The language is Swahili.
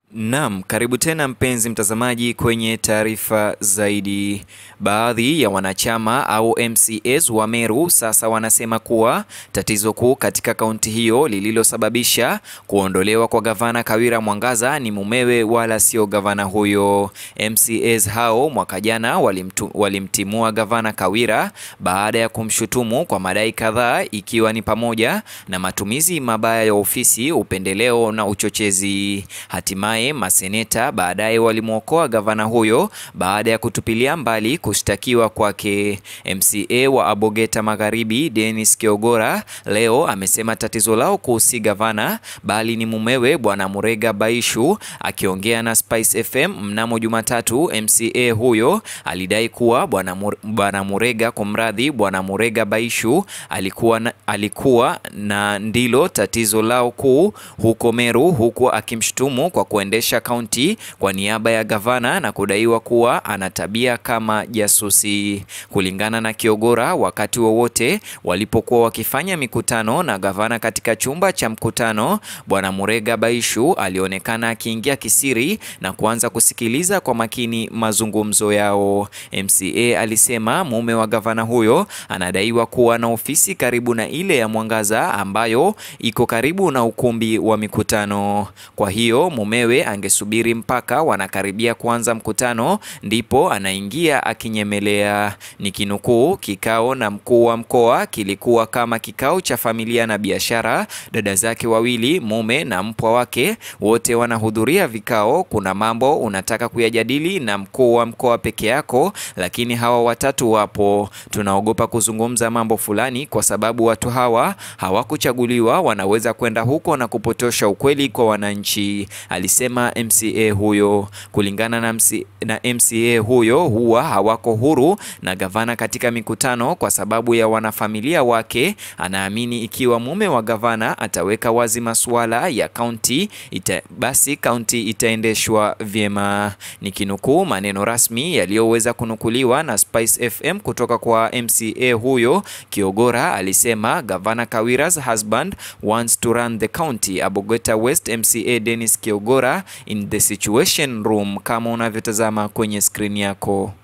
Naam, karibu tena mpenzi mtazamaji kwenye taarifa zaidi. Baadhi ya wanachama au MCAs wa Meru sasa wanasema kuwa tatizo kuu katika kaunti hiyo lililosababisha kuondolewa kwa gavana Kawira Mwangaza ni mumewe wala sio gavana huyo. MCAs hao mwaka jana walimtu, walimtimua gavana Kawira baada ya kumshutumu kwa madai kadhaa ikiwa ni pamoja na matumizi mabaya ya ofisi, upendeleo na uchochezi. Hatimaye maseneta baadaye walimwokoa gavana huyo baada ya kutupilia mbali kushtakiwa kwake. MCA wa Abogeta Magharibi Dennis Kiogora leo amesema tatizo lao kuu si gavana bali ni mumewe Bwana Murega Baishu. Akiongea na Spice FM mnamo Jumatatu, MCA huyo alidai kuwa Bwana Mur, Bwana Murega kumradhi, Bwana Murega Baishu alikuwa na, alikuwa na ndilo tatizo lao kuu huko Meru, huku akimshutumu kwa kuendesha kaunti kwa niaba ya gavana na kudaiwa kuwa ana tabia kama jasusi. Kulingana na Kiogora, wakati wowote walipokuwa wakifanya mikutano na gavana katika chumba cha mkutano, Bwana Murega Baishu alionekana akiingia kisiri na kuanza kusikiliza kwa makini mazungumzo yao. MCA alisema mume wa gavana huyo anadaiwa kuwa na ofisi karibu na ile ya Mwangaza ambayo iko karibu na ukumbi wa mikutano. Kwa hiyo mumewe angesubiri mpaka wanakaribia kuanza mkutano ndipo anaingia akinyemelea. Nikinukuu, kikao na mkuu wa mkoa kilikuwa kama kikao cha familia na biashara. Dada zake wawili, mume na mpwa wake, wote wanahudhuria vikao. Kuna mambo unataka kuyajadili na mkuu wa mkoa peke yako, lakini hawa watatu wapo. Tunaogopa kuzungumza mambo fulani kwa sababu watu hawa hawakuchaguliwa, wanaweza kwenda huko na kupotosha ukweli kwa wananchi, alisema MCA huyo. Kulingana na, MC, na MCA huyo huwa hawako huru na gavana katika mikutano kwa sababu ya wanafamilia wake. Anaamini ikiwa mume wa gavana ataweka wazi masuala ya kaunti ita, basi kaunti itaendeshwa vyema. Nikinukuu maneno rasmi yaliyoweza kunukuliwa na Spice FM kutoka kwa MCA huyo, Kiogora alisema gavana Kawira's husband wants to run the county. Abogeta West MCA Dennis Kiogora in the situation room kama unavyotazama kwenye skrini yako.